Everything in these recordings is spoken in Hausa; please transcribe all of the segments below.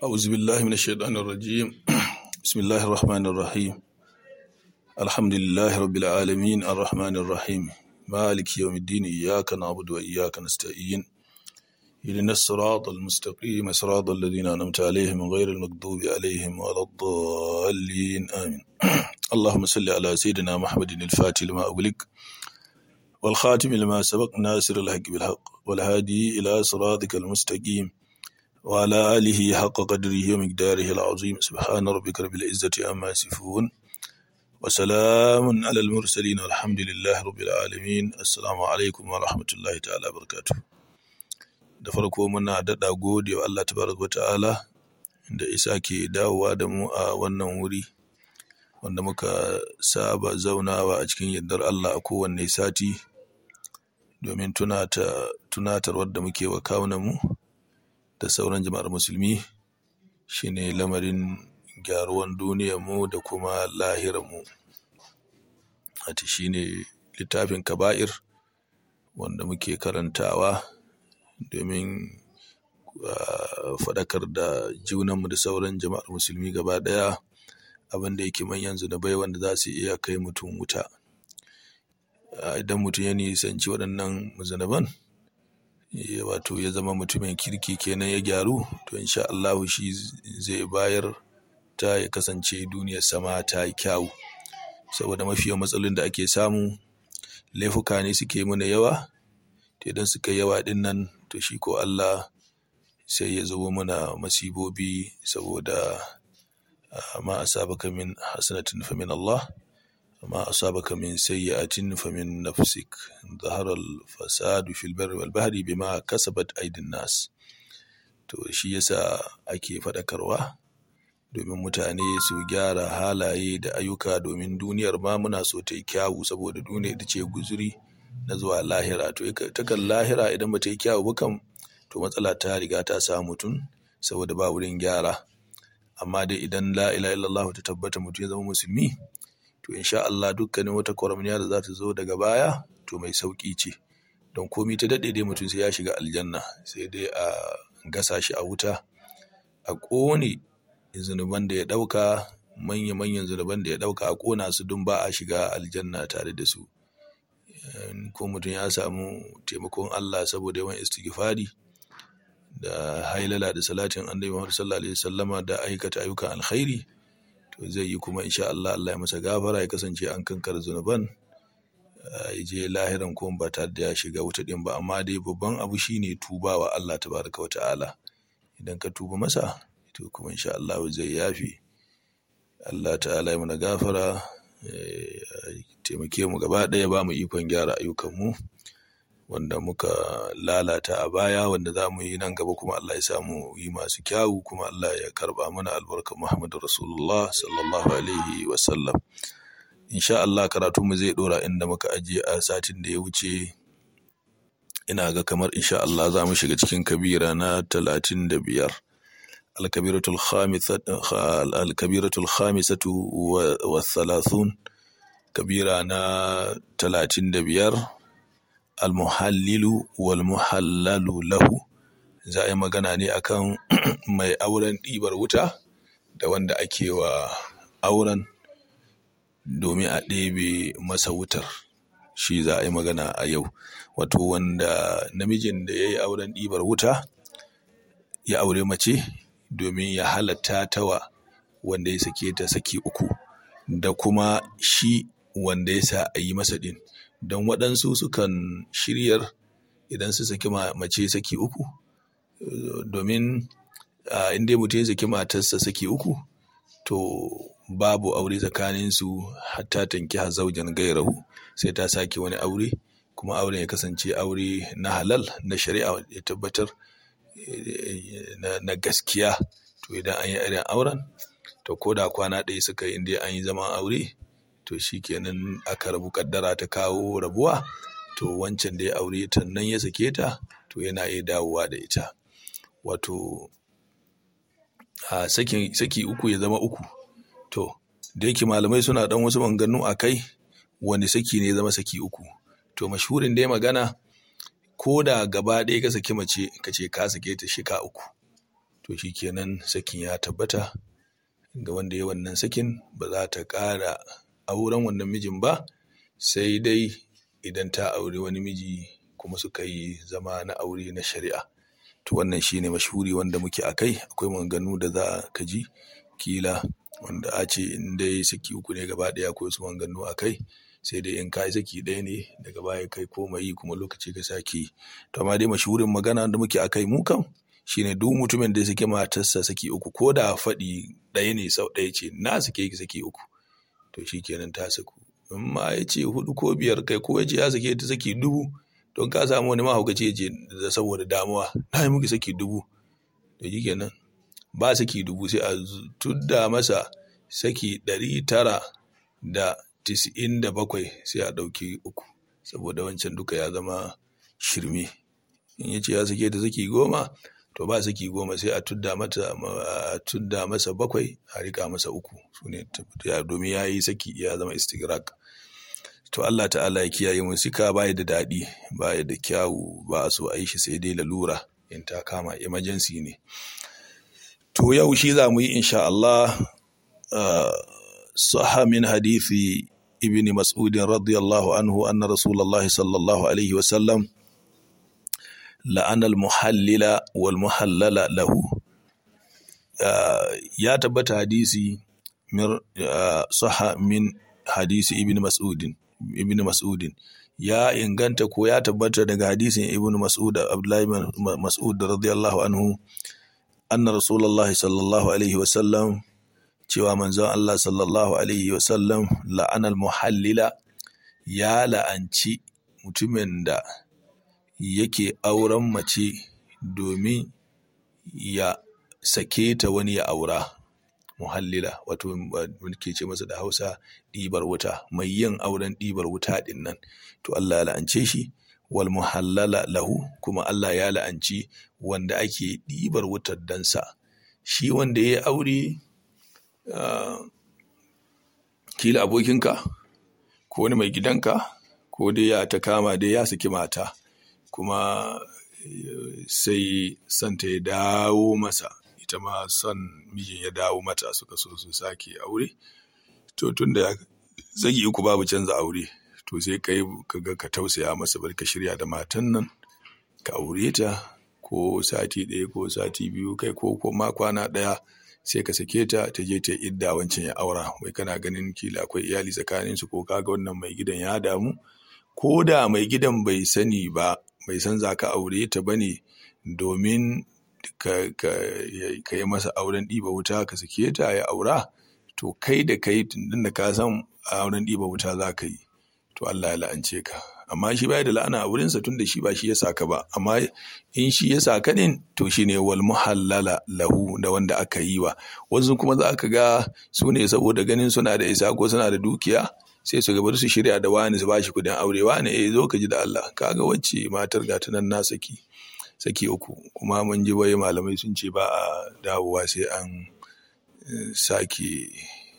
أعوذ بالله من الشيطان الرجيم بسم الله الرحمن الرحيم الحمد لله رب العالمين الرحمن الرحيم مالك يوم الدين إياك نعبد وإياك نستعين إلينا الصراط المستقيم صراط الذين أنعمت عليهم غير المغضوب عليهم ولا الضالين آمين اللهم صل على سيدنا محمد الفاتح لما أغلق والخاتم لما سبق ناصر الحق بالحق والهادي إلى صراطك المستقيم وعلى آله حق قدره ومقداره العظيم سبحان ربك رب العزة عما يصفون وسلام على المرسلين والحمد لله رب العالمين السلام عليكم ورحمة الله تعالى وبركاته da farko muna daɗa gode wa Allah tabaraka ta'ala da isa ke dawowa da mu a wannan wuri wanda muka saba zaunawa a cikin yardar Allah a kowanne sati domin tunatarwar da muke wa kawunanmu da sauran jama'ar musulmi shine lamarin gyaruwan duniyarmu da kuma lahirarmu wata shine littafin kaba'ir wanda muke karantawa domin faɗakar da junanmu da sauran jama'ar musulmi gaba ɗaya abin da yake manyan zunubai wanda za su iya kai mutum wuta idan mutum ya nisanci waɗannan zunuban wato ya zama mutumin kirki kenan ya gyaru to insha Allahu shi zai bayar ta ya kasance duniyar sama ta yi kyawu saboda mafiyan matsalolin da ake samu laifuka ne suke mana yawa to idan suka yawa din nan to shi ko Allah sai ya zo mana masibobi saboda ma asabaka min hasanatin fa min Allah ما أصابك من سيئة فمن نفسك ظهر الفساد في البر والبحر بما كسبت أيدي الناس to shi yasa ake faɗakarwa domin mutane su gyara halaye da ayyuka domin duniyar ma muna so ta yi kyawu saboda duniya ita ce guzuri na zuwa lahira to takan lahira idan ba ta yi kyawu ba kam to matsala ta riga ta samu mutum saboda ba wurin gyara amma dai idan la ilaha illallah ta tabbata mutum ya zama musulmi to insha Allah dukkanin wata kwaramniya da za ta zo daga baya to mai sauki ce don komi ta daɗe dai mutum sai ya shiga aljanna sai dai a gasa shi a wuta a ƙone zunuban da ya ɗauka manya-manyan zunuban da ya ɗauka a ƙona su don ba a shiga aljanna tare da su ko mutum ya samu taimakon Allah saboda yawan istighfari da hailala da salatin annabi Muhammad sallallahu alaihi wasallama da aikata ayyukan alkhairi to zai yi kuma insha Allah Allah ya masa gafara ya kasance an kankar zunuban ya je lahiran ko ba tare da ya shiga wuta din ba amma dai babban abu shine tuba wa Allah tabaraka wa ta'ala idan ka tuba masa to kuma insha Allah zai yafi Allah ta'ala ya mana gafara taimake mu gaba ɗaya ba mu ikon gyara ayyukan mu wanda muka lalata a baya wanda za mu yi nan gaba kuma Allah ya samu yi masu kyawu kuma Allah ya karba mana albarka Muhammadu Rasulullah sallallahu alaihi wasallam. Insha Allah karatu mu zai dora inda muka ajiye a satin da ya wuce ina ga kamar insha Allah za mu shiga cikin kabira na talatin da biyar. Alkabiratul khamisatu wa thalathun kabira na talatin da biyar almuhallilu wal muhallalu lahu za a yi magana ne akan mai auren ɗibar wuta da wanda ake wa auren domin a ɗebe masa wutar shi za a yi magana a yau wato wanda namijin da ya yi auren ɗibar wuta ya aure mace domin ya halatta tawa wanda ya sake ta saki uku da kuma shi wanda ya sa a yi masa ɗin don waɗansu sukan shiryar idan su saki mace saki uku domin inda mutum ya saki matarsa saki uku to babu aure tsakaninsu hatta tanki zaujan gairahu sai ta sake wani aure kuma auren ya kasance aure na halal na shari'a ya tabbatar na gaskiya to idan an yi irin auren to ko da kwana ɗaya suka yi inda an yi zaman aure to shi kenan aka rabu kaddara ta kawo rabuwa to wancan da ya aure ta nan ya sake ta to yana iya dawowa da ita wato a saki, saki uku ya zama uku to da yake malamai suna dan wasu maganganu a kai wani saki ne ya zama saki uku to mashhurin dai magana ko da gaba ɗaya ka saki mace ka ce ka sake ta shika uku to to shi kenan sakin ya tabbata ga wanda ya wannan sakin ba za ta ƙara auren wannan mijin ba sai dai idan ta auri wani miji kuma suka yi zama na aure na shari'a to wannan shine mashhuri wanda muke a kai akwai maganganu da za ka ji kila wanda a ce in dai saki uku ne gaba ɗaya akwai su maganganu a kai sai dai in kai saki ɗaya ne daga baya kai komai kuma lokaci ka sake to amma dai mashhurin magana da muke a kai mu kam shine duk mutumin da ya saki matarsa saki uku ko da faɗi ɗaya ne sau ɗaya ce na sake ki saki uku to shikenan ta saku in ma ya ce hudu ko biyar kai ko ya ce ya sake ta saki dubu don ka samu wani mahaukaci ya ce da saboda damuwa na yi muki saki dubu to shikenan ba saki dubu sai a tudda masa saki ɗari tara da tis'in da bakwai sai a ɗauki uku saboda wancan duka ya zama shirme in ya ce ya sake da saki goma to ba saki goma sai a tudda mata a tudda masa bakwai a rika masa uku su ne domin ya yi saki ya zama istigrak to Allah ta'ala ya kiyaye mu sika baya da daɗi baya da kyawu ba a so a yi shi sai dai lalura in ta kama emergency ne to yau shi za mu yi insha Allah صح من حديث ابن مسعود رضي الله عنه أن رسول الله صلى الله عليه وسلم لأن المحلل والمحلل له يا تبت حديثي من صح من حديث ابن مسعود ابن مسعود ya inganta ko ya tabbata daga hadisin ibn mas'ud abdullahi mas'ud radiyallahu anhu anna rasulullahi sallallahu alaihi wasallam cewa manzon Allah sallallahu Alaihi wasallam la'anar muhallila ya la'anci mutumin da yake auren mace domin ya sake ta wani ya aura muhallila wato ke ce masa da hausa ɗibar wuta mai yin auren ɗibar wuta ɗin nan to Allah ya la'ance shi wal muhallala lahu kuma Allah ya la'anci wanda ake ɗibar wutar dansa shi wanda ya aure Uh, kila abokinka ko wani mai gidanka ko dai ya ta kama dai ya saki mata kuma uh, sai santa ya dawo masa ita ma son mijin ya dawo mata suka so su sake aure to tun da zagi uku babu canza aure to sai ka yi kaga ka tausaya masa bari ka shirya da matan nan ka aure ta ko sati ɗaya ko sati biyu kai ko ko ma kwana ɗaya sai ka sake ta ta je ta idda wancan ya aura wai kana ganin kila akwai iyali tsakanin su ko kaga wannan mai gidan ya damu ko da mai gidan bai sani ba bai san za ka aure ta bane domin ka, ka, ka yi masa auren ɗiba wuta ka sake ta ya aura to kai da kai tun da ka san auren ɗiba wuta za ka yi to Allah ya la'ance ka amma shi baya da la'ana a wurinsa tun da shi ba shi ya saka ba amma in shi ya saka din to shi ne wal muhallala lahu da wanda aka yi wa wasu kuma za ka ga su ne saboda ganin suna da isa ko suna da dukiya sai su gaba su shirya da wani su bashi kudin aure wani eh zo ka ji da Allah kaga wacce matar ga nan na saki saki uku kuma mun ji wai malamai sun ce ba a dawowa sai an sake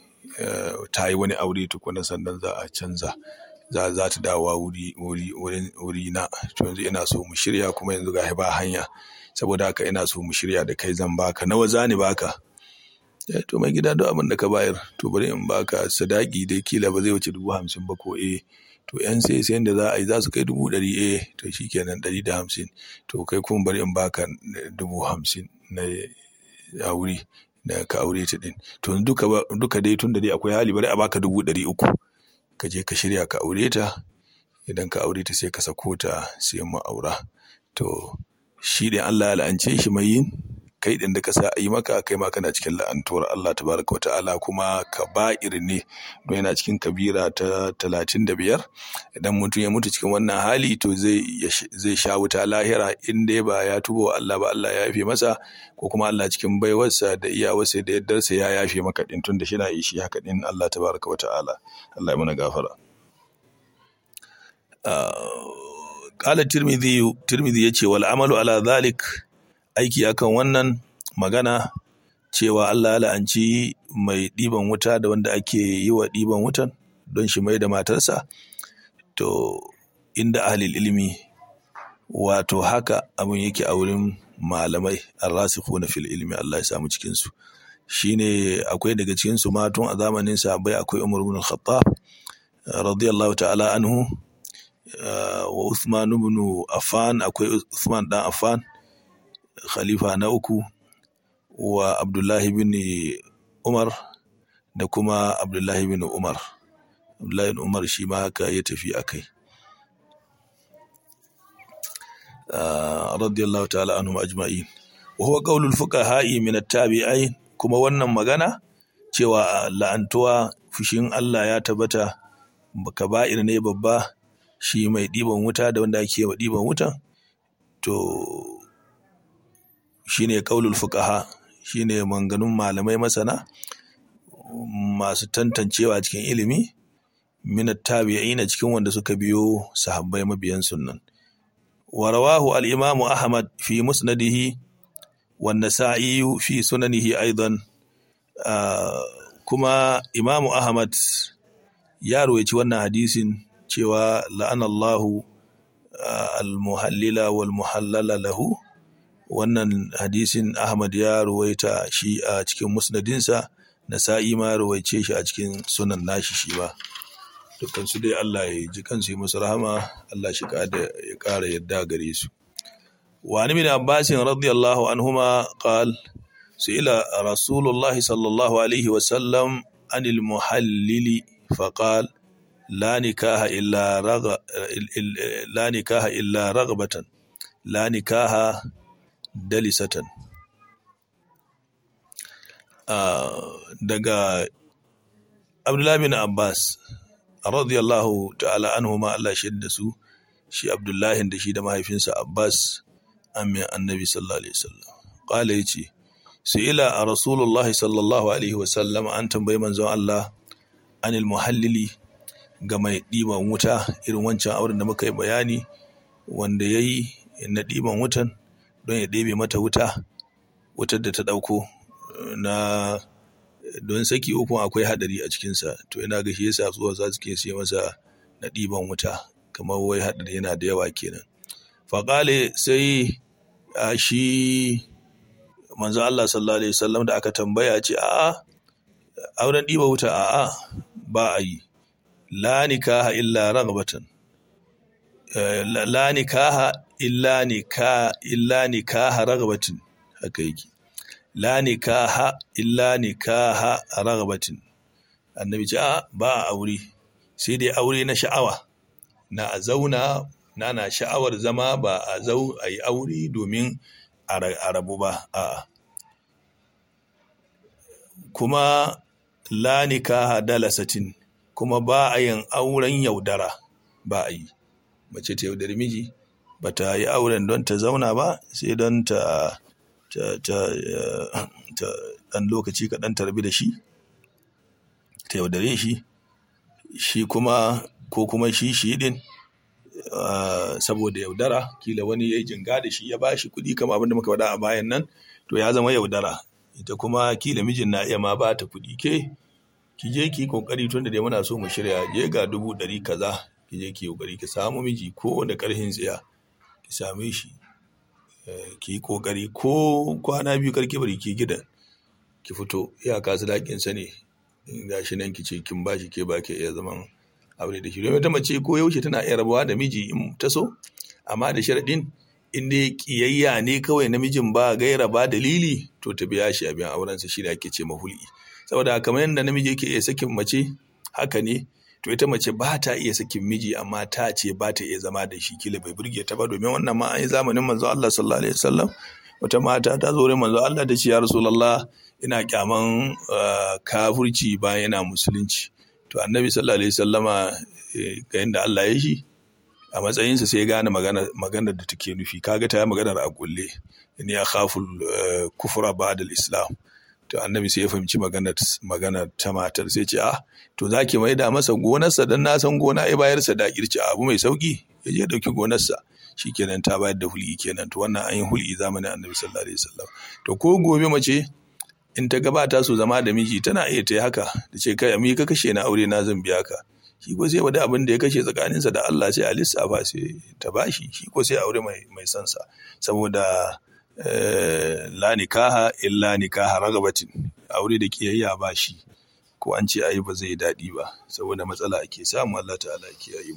ta yi wani aure tukuna sannan za a canza za za ta dawowa wuri wuri wuri na to yanzu ina so mu shirya kuma yanzu ga ba hanya saboda haka ina so mu shirya da kai zan baka nawa zani baka eh to mai gida duk abin da ka bayar to bari in baka sadaki dai kila ba zai wuce dubu hamsin ba ko eh to yan sai sai da za a yi za su kai dubu ɗari eh to shikenan ɗari da hamsin to kai kuma bari in baka dubu hamsin na aure da ka aure ta din to duka duka dai tun da dai akwai hali bari a baka dubu ɗari uku ka je ka shirya ka aure ta idan ka aure ta sai ka sako ta sai mu aura to shi ɗin Allah ya la'ance shi mai yin kai ɗin da ka sa a yi maka kai ma kana cikin la'antuwar Allah tabaraka wata'ala kuma ka ba'ir ne don yana cikin kabira ta talatin da biyar idan mutum ya mutu cikin wannan hali to zai zai sha wuta lahira in dai ba ya tuba wa Allah ba Allah ya yafe masa ko kuma Allah cikin baiwarsa da iyawarsa da yaddarsa ya yafe maka ɗin tun da shi na yi shi haka ɗin Allah tabaraka wata'ala Allah ya mana gafara. Ƙala Tirmidhi Tirmidhi ya ce wal amalu ala dhalik aiki akan wannan magana cewa Allah ya la'anci mai ɗiban wuta da wanda ake yi wa ɗiban wutan don shi mai da matarsa to inda ahlil ilimi wato haka abin yake a wurin malamai arrasikhuna fil ilmi Allah ya samu cikin su shine akwai daga cikin su ma tun a zamanin sahabbai akwai Umar ibn al-Khattab radiyallahu ta'ala anhu wa Uthman ibn Affan akwai Uthman dan Affan khalifa na uku wa Abdullahi bin Umar da kuma Abdullahi bin Umar Abdullahi bin Umar shi ma haka ya tafi akai radiyallahu ta'ala anhum ajma'in wa huwa qaulul fuqaha'i min at-tabi'in kuma wannan magana cewa la'antuwa fushin Allah ya tabbata kaba'ir ne babba shi mai ɗiban wuta da wanda ake wa ɗiban wuta to shine qaulul fuqaha shine manganun malamai masana masu tantancewa cikin ilimi min at-tabi'in cikin wanda suka biyo sahabbai mabiyan sunnan ورواه الإمام أحمد في مسنده والنسائي في سننه أيضا آه كما إمام أحمد يروي wannan hadisin cewa la'anallahu al-muhallila wal muhallala lahu wannan hadisin Ahmad ya ruwaita shi a cikin musnadinsa Nasa'i ma ruwaice shi a cikin sunan nashi shi ba dukkan su dai Allah ya ji kansu yi musu rahama Allah shi ya ƙara yadda gare su wa ni min Abbas radiyallahu anhuma qal su'ila rasulullahi sallallahu alaihi wa sallam anil muhallili faqal la nikaha illa raga la nikaha illa ragbatan la nikaha dalisatan daga Abdullah bin Abbas radiyallahu ta'ala anhu ma Allah shi da su shi Abdullahi da shi da mahaifinsa Abbas amin annabi sallallahu alaihi wasallam qala yace ila a rasulullah sallallahu alaihi wasallam an tambayi manzon Allah anil muhallili ga mai ɗiban wuta irin wancan auren da muka yi bayani wanda ya yi na ɗiban wutan don ya ɗebe mata wuta wutar da ta ɗauko na don saki uku akwai hadari a cikinsa to ina ga shi yasa zuwa za su ke sai masa na ɗiban wuta kamar wai hadari yana da yawa kenan faƙale sai a shi manzo Allah sallallahu alaihi wasallam da aka tambaya ce a'a auren ɗiba wuta a'a ba a yi la nikaha illa ragbatan la nikaha illa nika illa nikaha ragbatin haka yake la nikaha illa nikaha ragbatin annabi ce a ba a aure sai dai aure na sha'awa na a zauna na na sha'awar zama ba a zau a yi aure domin a rabu ba a kuma la nikaha dalasatin kuma ba a yin auren yaudara ba a yi mace ta yaudari miji ba ta yi auren don ta zauna ba sai don ta ɗan lokaci kaɗan ta rabi da shi ta yaudare shi shi kuma ko kuma shi shi ɗin saboda yaudara kila wani ya yi jinga da shi ya ba shi kuɗi kama abinda muka faɗa a bayan nan to ya zama yaudara ita kuma kila mijin na iya ma ba ta kuɗi ke ki je ki kokari tun da dai muna so mu shirya je ga dubu ɗari kaza ki je ki kokari ki samu miji ko da ƙarfin tsiya ki same shi ki yi kokari ko kwana biyu karki bari ki gidan ki fito iyaka su dakin sa ne gashi nan ki ce kin bashi ke ba ke iya zaman aure da shi don wata mace ko yaushe tana iya rabuwa da miji in ta so amma da sharaɗin in dai kiyayya ne kawai namijin ba gaira ba dalili to ta biya shi abin aurensa shi da ake ce mahuli saboda kamar yadda namiji yake iya sakin mace haka ne to ita mace ba ta iya sakin miji amma ta ce ba ta iya zama da shi kila bai burge ta ba domin wannan ma an yi zamanin manzo Allah sallallahu alaihi wasallam wata mata ta zo wurin manzo Allah da ce ya rasulullah ina kyaman kafirci bayan yana musulunci to annabi sallallahu alaihi wasallama ga yadda Allah ya shi a matsayinsa sai ya gane maganar da take nufi kaga ta yi maganar a kulle ni ya khaful kufra ba'da islam to annabi sai ya fahimci maganar ta matar sai ce ah to za ki maida masa gonarsa don na san gona ya bayar sa da kirci abu mai sauki ya je dauki gonarsa shikenan ta bayar da hul'i kenan to wannan an yi hul'i zamanin annabi sallallahu alaihi wasallam to ko gobe mace in ta gabata su zama da miji tana iya ta yi haka da ce kai mi ka kashe na aure na zan biya ka shi ko sai wada abin da ya kashe tsakaninsa da Allah sai a lissafa sai ta bashi shi ko sai aure mai mai sansa saboda la nikaha illa nikaha ragabatin aure da kiyayya ba shi ko an ce ayi ba zai daɗi ba saboda matsala ake samu Allah ta'ala ya kiyaye mu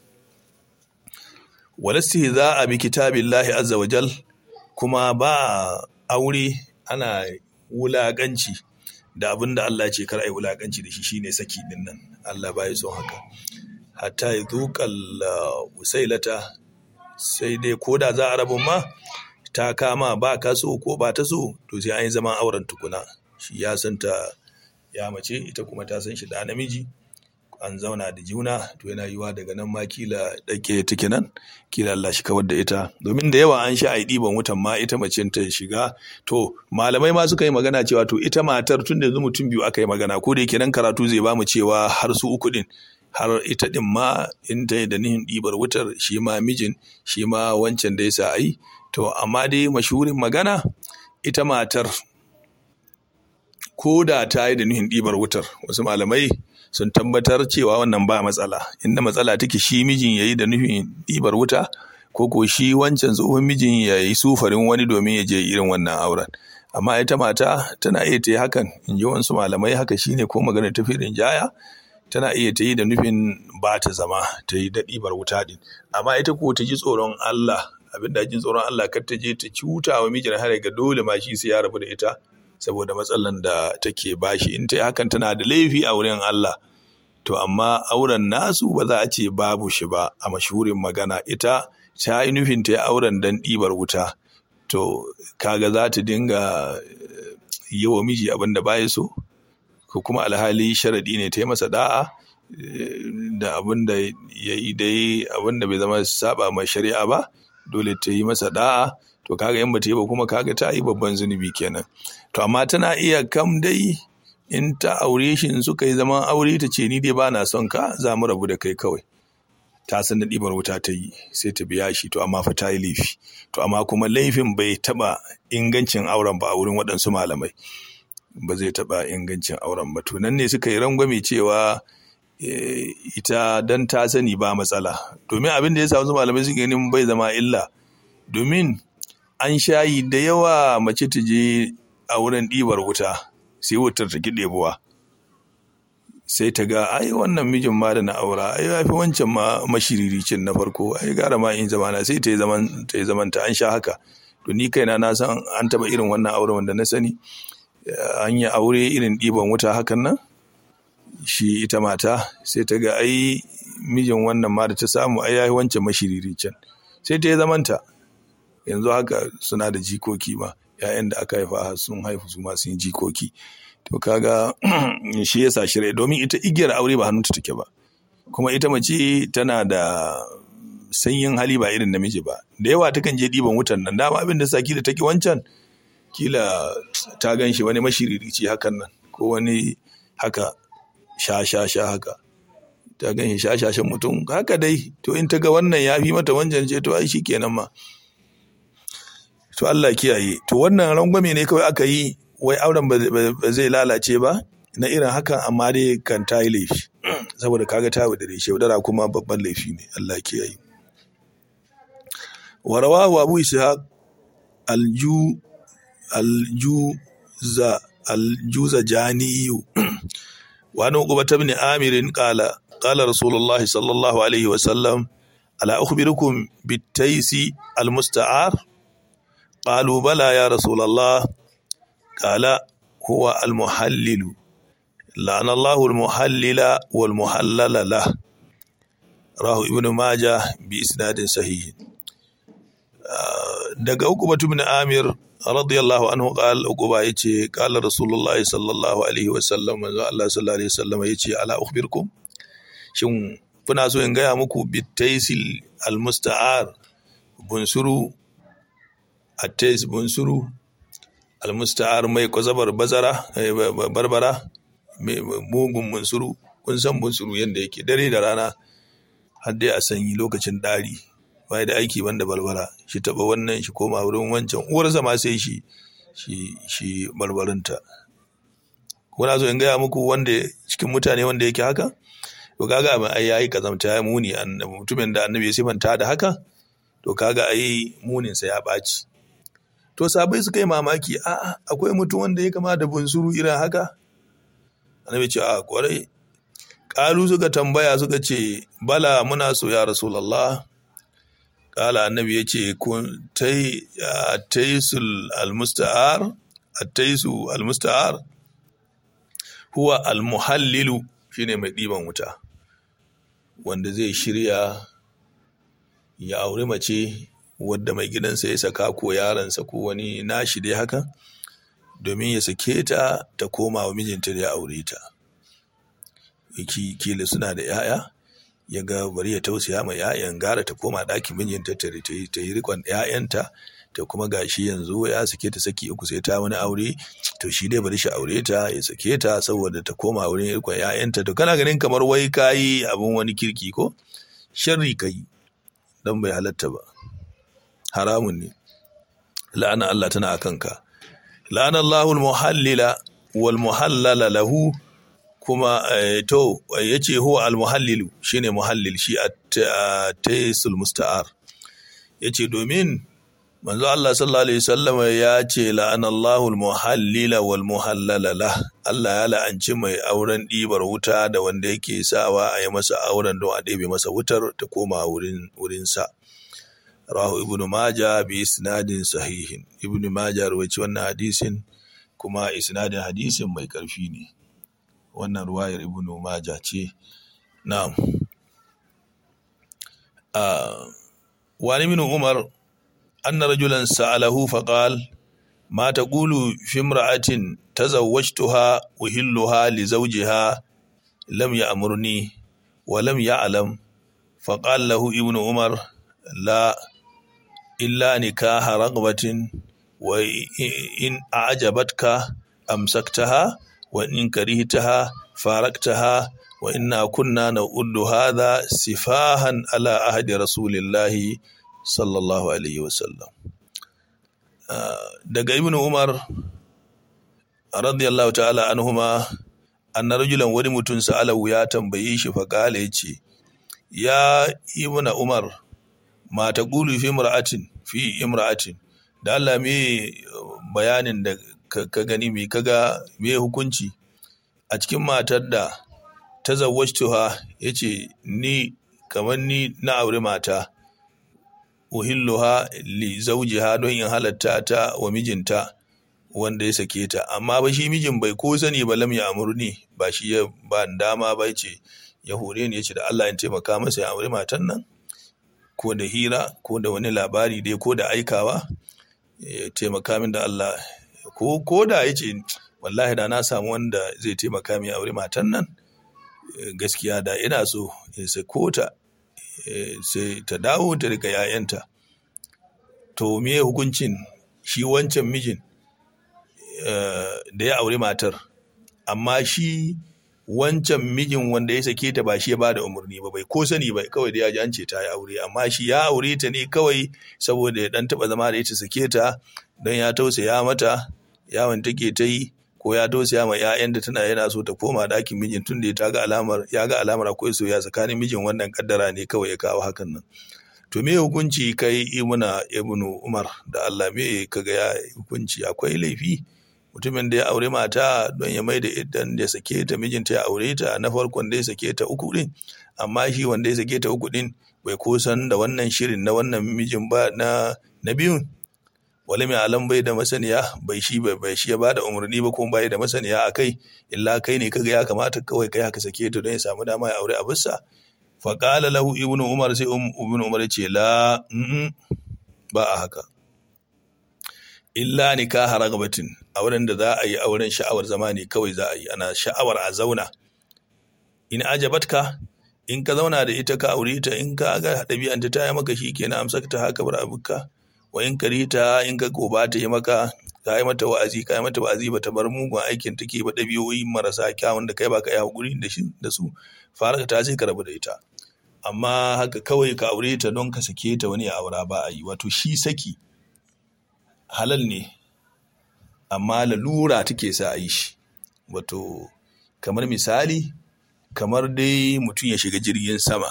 walasti za a bi kitabillahi azza wa jal kuma ba aure ana wulaƙanci da abin da Allah ce kar a yi wulaƙanci da shi shine saki din nan Allah ba ya son haka hatta ya zuƙal usailata sai dai ko da za a rabu ma ta kama ba ka so ko ba ta so to sai an yi zaman auren tukuna shi ya san ta ya mace ita kuma ta san shi da namiji an zauna da juna to yana yiwa daga nan ma kila dake take nan kila Allah shi kawar da ita domin da yawa an sha a ɗiban wutan ma ita mace ta shiga to malamai ma suka yi magana cewa to ita matar tun da yanzu mutum biyu aka yi magana ko da yake nan karatu zai bamu cewa har su uku din har ita din ma in ta da nihin ɗibar wutar shi ma mijin shi ma wancan da ya sa ai to amma dai mashurin magana ita matar ko da ta yi da nihin ɗibar wutar wasu malamai sun tabbatar cewa wannan ba matsala inda matsala take shi mijin ya yi da nufin ɗibar wuta ko ko shi wancan tsohon mijin ya yi sufarin wani domin ya je irin wannan auren amma ita mata tana iya ta yi hakan in ji wasu malamai haka shine ko magana ta firin jaya tana iya ta yi da nufin ba ta zama ta yi da ɗibar wuta din amma ita ko ta ji tsoron Allah abin da jin tsoron Allah kar ta je ta cuta wa mijin har ga dole ma shi sai ya rabu da ita saboda matsalan da take bashi in ta yi hakan tana da laifi a wurin Allah to amma auren nasu ba za a ce babu shi ba a mashurin magana ita ta yi nufin ta yi auren dan ɗibar wuta to kaga za ta dinga yi wa miji abin da baya so ko kuma alhali sharaɗi ne ta yi masa da'a da abin da ya yi dai abin da bai zama saba mai shari'a ba dole ta yi masa da'a to kaga in bata yi ba kuma kaga ta yi babban zunubi kenan to amma tana iya kam dai in ta aure shi in suka yi zaman aure ta ce ni dai ba na son ka za mu rabu da kai kawai ta san da ɗibar wuta ta yi sai ta biya shi to amma fa ta yi laifi to amma kuma laifin bai taɓa ingancin auren ba a wurin waɗansu malamai ba zai taɓa ingancin auren ba to nan ne suka yi rangwame cewa ita dan ta sani ba matsala domin abin da ya samu malamai suke ganin bai zama illa domin an shayi da yawa mace ta je a wurin ɗibar wuta sai wutar ta ɗebuwa sai ta ga ai wannan mijin ma da na aura ai ya fi wancan ma mashiriricin na farko ai gara ma in zamana sai ta yi zaman ta yi zaman ta an sha haka to ni kaina na san an taba irin wannan auren wanda na sani an yi aure irin ɗiban wuta hakan nan shi ita mata sai ta ga ai mijin wannan ma da ta samu ai ya wancan mashiriricin sai ta yi zamanta yanzu haka suna da jikoki ma ‘ya'yan da aka haifa sun haifu su masu yin jikoki to kaga shi yasa shirya domin ita igiyar aure ba hannunta take ba kuma ita mace tana da sanyin hali ba irin namiji ba da yawa takan je ɗiban wutan nan dama abin da saki da take wancan kila ta gan shi wani mashiririci hakan nan ko wani haka sha sha sha haka ta gan shi sha sha shan mutum haka dai to in ta ga wannan ya fi mata wancan ce to ai shi kenan ma to Allah kiyaye to wannan rangwame ne kawai aka yi wai auren ba zai lalace ba na irin hakan amma dai kan ta yi laifi saboda kaga ta da reshe wadara kuma babban laifi ne Allah kiyaye warawahu abu ishaq alju aljuza aljuza janiyu wa an uqba ibn amir qala qala rasulullah sallallahu alaihi wa sallam ala ukhbirukum bitaysi almusta'ar قالوا بلى يا رسول الله قال هو المحلل لعن الله المحلل والمحلل له راه ابن ماجه بإسناد صحيح daga Uqba ibn Amir radiyallahu anhu qal Uqba yace qala Rasulullah sallallahu alaihi wasallam manzo Allah sallallahu alaihi wasallam yace ala ukhbirkum shin kuna so in gaya muku bitaisil almusta'ar bunsuru attais bunsuru almusta'ar mai kwazabar bazara barbara mugun bunsuru kun san bunsuru yadda yake dare da rana har dai a sanyi lokacin ɗari bai da aiki banda barbara shi taba wannan shi koma wurin wancan uwarsa ma sai shi shi shi barbarinta kuna so in gaya muku wanda cikin mutane wanda yake haka to kaga abin ai yayi kazamta ya muni mutumin da annabi ya sifanta da haka to kaga ai munin sa ya ɓaci to sabai suka yi mamaki a akwai mutum wanda ya kama da bunsuru irin haka annabi ce a kwarai kalu suka tambaya suka ce bala muna so ya rasulullah kala annabi ya ce kun taisul almusta'ar attaisu almusta'ar huwa almuhallilu shine mai ɗiban wuta wanda zai shirya ya auri mace wadda mai gidansa ya saka ko yaransa ko wani nashi dai haka domin ya sake ta ta koma wa mijinta da ya aure ta kila suna da 'ya'ya ya ga bari ya tausaya ma 'ya'yan gara ta koma ɗakin mijinta ta yi rikon 'ya'yanta ta kuma gashi yanzu ya sake ta saki uku sai ta wani aure to shi dai bari shi aure ta ya sake ta saboda ta koma wurin rikon 'ya'yanta to kana ganin kamar wai kayi abin wani kirki ko sharri kai dan bai halatta ba haramun ne la'ana Allah tana a kanka la'ana Allahul muhallila wal muhallala lahu kuma to yace huwa al muhallilu shine muhallil shi at-taysul musta'ar yace domin manzo Allah sallallahu alaihi wasallam ya ce la'ana Allahul muhallila wal muhallala lah Allah ya la'anci mai auren ɗibar wuta da wanda yake sawa a yi masa auren don a ɗebe masa wutar ta koma wurin wurinsa. rahu ibn maja bi isnadin sahihin ibn maja rawaci wannan hadisin kuma isnadin hadisin mai karfi ne wannan ruwayar ibn maja ce na'am wani min umar anna rajulan sa'alahu faqal ma taqulu fi imra'atin tazawwajtuha uhilluha li zawjiha lam ya'murni wa lam ya'lam faqala lahu ibn umar la illa nikaha ragbatin wa in a'jabatka amsaktaha wa in karihtaha faraktaha wa inna kunna na'uddu hadha sifahan ala ahdi rasulillahi sallallahu alaihi wasallam daga ibnu umar radiyallahu ta'ala anhuma anna rajulan wani mutum sa'alahu ya tambaye shi fa kala yace ya ibnu umar ma ta ƙulu fi imra'atin fi imra'atin da Allah me bayanin da ka gani me kaga me hukunci a cikin matar da ta zawwajtuha yace ni kamar ni na aure mata uhilluha li zawjiha don in halatta ta wa mijinta wanda ya sake ta amma ba shi mijin bai ko sani ba lam ya amurni ba shi ya ba dama ba ce ya hore ni yace da Allah in taimaka masa ya aure matan nan ko da hira ko da wani labari dai ko da aikawa ya taimaka min da Allah ko ko da ya ce wallahi da na samu wanda zai taimaka min aure matan nan gaskiya da ina so ya sako ta sai ta dawo ta rika yayanta to me hukuncin shi wancan mijin da ya aure matar amma shi wancan mijin wanda ya sake ta ba shi ya bada umarni ba bai ko sani ba kawai da ya ji an ce ta yi aure amma shi ya aure ta ne kawai saboda ya dan taba zama da ita sake ta don ya tausaya mata yawon take ta yi ko ya tausaya ma ƴaƴan da tana yana so ta koma ɗakin mijin tun da ta ga alamar ya ga alamar akwai soyayya tsakanin mijin wannan kaddara ne kawai ya kawo hakan nan to me hukunci kai ibuna ibnu umar da Allah me kaga ya hukunci akwai laifi mutumin da ya aure mata don ya mai da idan da sake ta mijinta ya aure ta na farkon da ya sake ta uku din amma shi wanda ya sake ta uku din bai kusan da wannan shirin na wannan mijin ba na na biyun wale mai alam bai da masaniya bai shi bai shi ya bada umarni ba kuma bai da masaniya a kai illa kai ne kaga ya kamata kawai kai haka sake ta don ya samu dama ya aure abinsa fa qala lahu ibnu umar sai ibnu umar ce la ba a haka illa nikaha ragabatin auren da za a yi auren sha'awar zama ne kawai za a yi ana sha'awar a zauna in ajabatka in ka zauna da ita ka aure ta in ka ga ɗabi'anta ta yi maka shi kenan amsa ta haka bar abuka wa in karita in ka goba ta yi maka ka yi mata wa'azi ka yi mata wa'azi ba ta bar mugun aikin take ba ɗabi'o'i marasa kyawun da kai ba ka yi hakuri da shi da su fara ta sai ka rabu da ita amma haka kawai ka aure ta don ka sake ta wani ya aura ba a yi wato shi saki halal ne amma lalura take sa a yi shi wato kamar misali kamar dai mutum ya shiga jirgin sama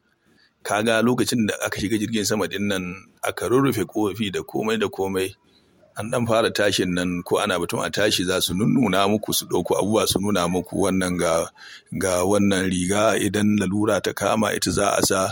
kaga lokacin da aka shiga jirgin sama din nan aka rurrufe kofi da komai da komai an dan fara tashin nan ko ana batun a tashi za su nunnuna muku su ɗauko abubuwa su nuna muku wannan ga ga wannan riga idan lalura ta kama ita za a sa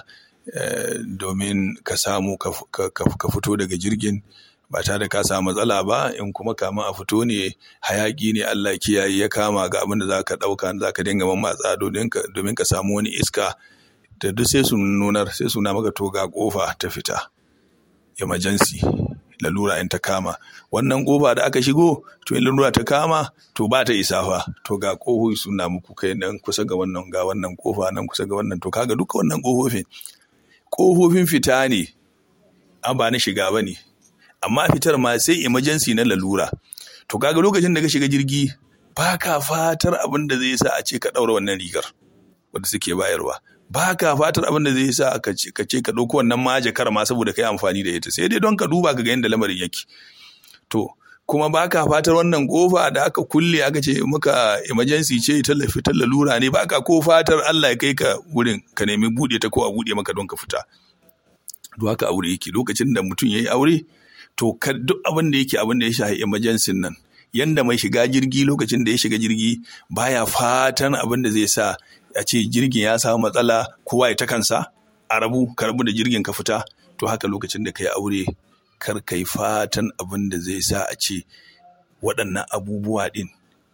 domin ka samu ka fito daga jirgin ba tare da ka samu matsala ba in kuma kama a fito ne hayaki ne Allah kiyaye ya kama ga abin da za ka ɗauka za ka dinga mamatsa domin ka samu wani iska da duk sai su nunar sai su na maka to ga kofa ta fita emergency lalura in ta kama wannan kofa da aka shigo to in lalura ta kama to ba ta isa fa to ga kofofi suna muku kai nan kusa ga wannan ga wannan kofa nan kusa ga wannan to kaga duka wannan kofofin kofofin fita ne an ba na shiga ba ne amma fitar ma sai emergency na lalura to kaga lokacin da ka shiga jirgi ba ka fatar abin da zai sa a ce ka ɗaura wannan rigar wanda suke bayarwa ba ka fatar abin da zai sa ka ce ka ɗauko wannan majakar ma saboda ka yi amfani da ita sai dai don ka duba ka ga yadda lamarin yake to kuma ba ka fatar wannan kofa da aka kulle aka ce maka emergency ce tallafi ta lalura ne ba ka ko fatar Allah ya kai ka wurin ka nemi buɗe ta ko a buɗe maka don ka fita duk haka aure yake lokacin da mutum ya yi aure to duk abin da yake abin da ya shafi emergency nan yanda mai shiga jirgi lokacin da ya shiga jirgi baya fatan abin da zai sa a ce jirgin ya samu matsala kowa ya ta kansa a rabu ka rabu da jirgin ka fita to haka lokacin da ka yi aure kar ka yi fatan abin da zai sa a ce waɗannan abubuwa ɗin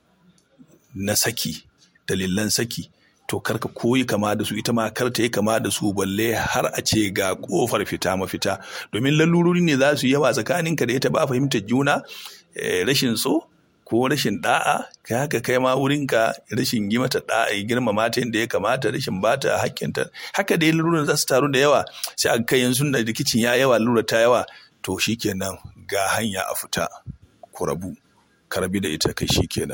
na saki dalilan saki to kar ka koyi kama da su ita ma kar ta yi kama da su balle har a ce ga kofar fita mafita domin lalurori ne za su yawa tsakaninka da ita ba fahimtar juna rashin so ko rashin da'a kai haka kai ma wurinka rashin yi mata da'a girma mata yadda ya kamata rashin bata hakkinta haka da laluran za su taru da yawa sai a kai yanzu da rikicin ya yawa lura ta yawa to shikenan ga hanya a fita ku rabu ka rabi da ita kai shikenan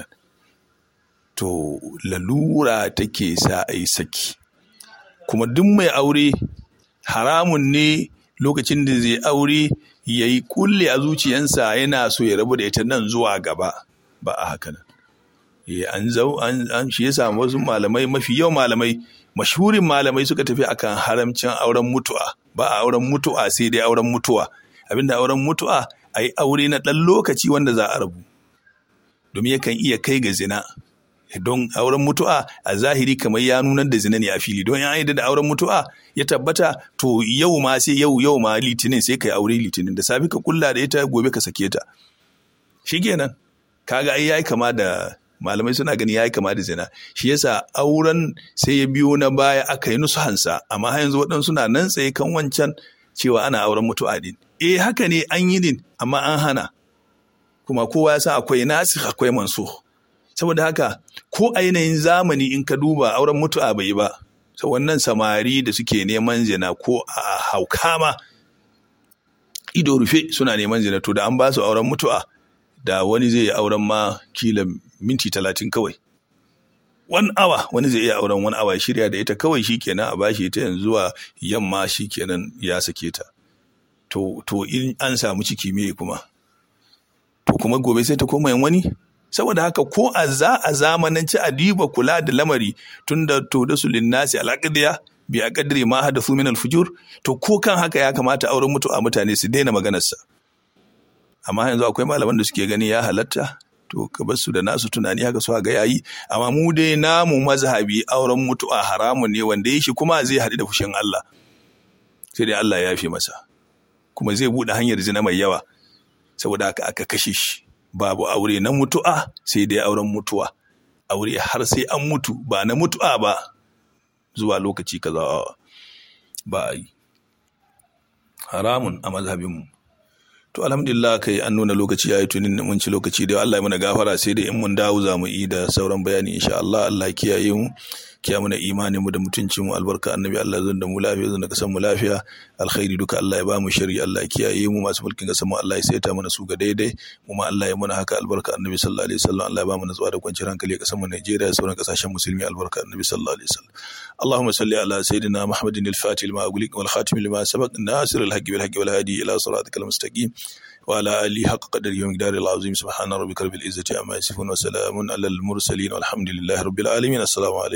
to lalura take sa a yi saki kuma duk mai aure haramun ne lokacin da zai aure ya yi kulle a zuciyansa yana so ya rabu da ita nan zuwa gaba ba a haka nan an zau an shi ya samu wasu malamai mafi yawan malamai mashhurin malamai suka tafi akan haramcin auren mutu'a ba a auren mutu'a sai dai auren mutuwa abinda auren mutu'a a yi aure na ɗan lokaci wanda za a rabu domin yakan iya kai ga zina don auren mutu'a a zahiri kamar ya nunar da zina ne a fili don ya da auren mutu'a ya tabbata to yau ma sai yau yau ma litinin sai ka yi aure litinin da safi ka kulla da ita gobe ka sake ta shikenan kaga ai yayi kama da malamai suna gani yayi kama da zina shi yasa auren sai ya biyo na baya aka yi nusu hansa amma har yanzu waɗansu na nan tsaye kan wancan cewa ana auren mutu'a din eh haka ne an yi din amma an hana kuma kowa ya san akwai nasikh akwai mansukh saboda haka ko a yanayin zamani in ka duba auren mutu'a bai ba sau wannan samari da suke neman zina ko a hauka ma ido rufe suna neman zina to da an ba su auren mutu'a da wani zai yi auren ma kila minti talatin kawai one hour wani zai iya auren one hour shirya da ita kawai shikenan a bashi ita yanzu zuwa yamma shikenan ya sake ta to to in an samu ciki me kuma to kuma gobe sai ta koma yin wani saboda haka ko a za a zamananci a diba kula da lamari tun da to da su linnasi al'aqdiya bi a kadri ma hada su min alfujur to ko kan haka ya kamata auren mutu a mutane su daina maganarsa amma yanzu akwai malaman da suke gani ya halatta to ka bar su da nasu tunani haka su ga yayi amma mu dai namu mazhabi auren mutu'a haramun ne wanda ya shi kuma zai haɗu da fushin Allah sai dai Allah ya yafe masa kuma zai buɗe hanyar zina mai yawa saboda haka aka kashe shi babu aure na mutu'a sai dai auren mutuwa aure har sai an mutu ba na mutu'a ba zuwa lokaci kaza ba a yi haramun a mazhabinmu to alhamdulillah kai an nuna lokaci ya yi tunin mun ci lokaci da Allah ya mana gafara sai dai in mun dawo za mu yi da sauran bayani insha Allah Allah kiyaye mu kiya mana imanin mu da mutuncin mu albarka annabi Allah zan da mu lafiya zan da kasan mu lafiya alkhairi duka Allah ya ba mu shari Allah ya kiyaye mu masu mulkin kasan mu Allah ya saita mana su ga daidai mu ma Allah ya mana haka albarka annabi sallallahu alaihi wasallam Allah ya ba mu natsuwa da kwanciyar hankali a kasan mu Najeriya da sauran kasashen musulmi albarka annabi sallallahu alaihi wasallam اللهم صل على سيدنا محمد الفاتح لما أغلق والخاتم لما سبق الناصر الحق بالحق والهادي إلى صراطك المستقيم وعلى آله حق قدر يوم دار العظيم سبحان ربك رب العزة عما يصفون وسلام على المرسلين والحمد لله رب العالمين السلام عليكم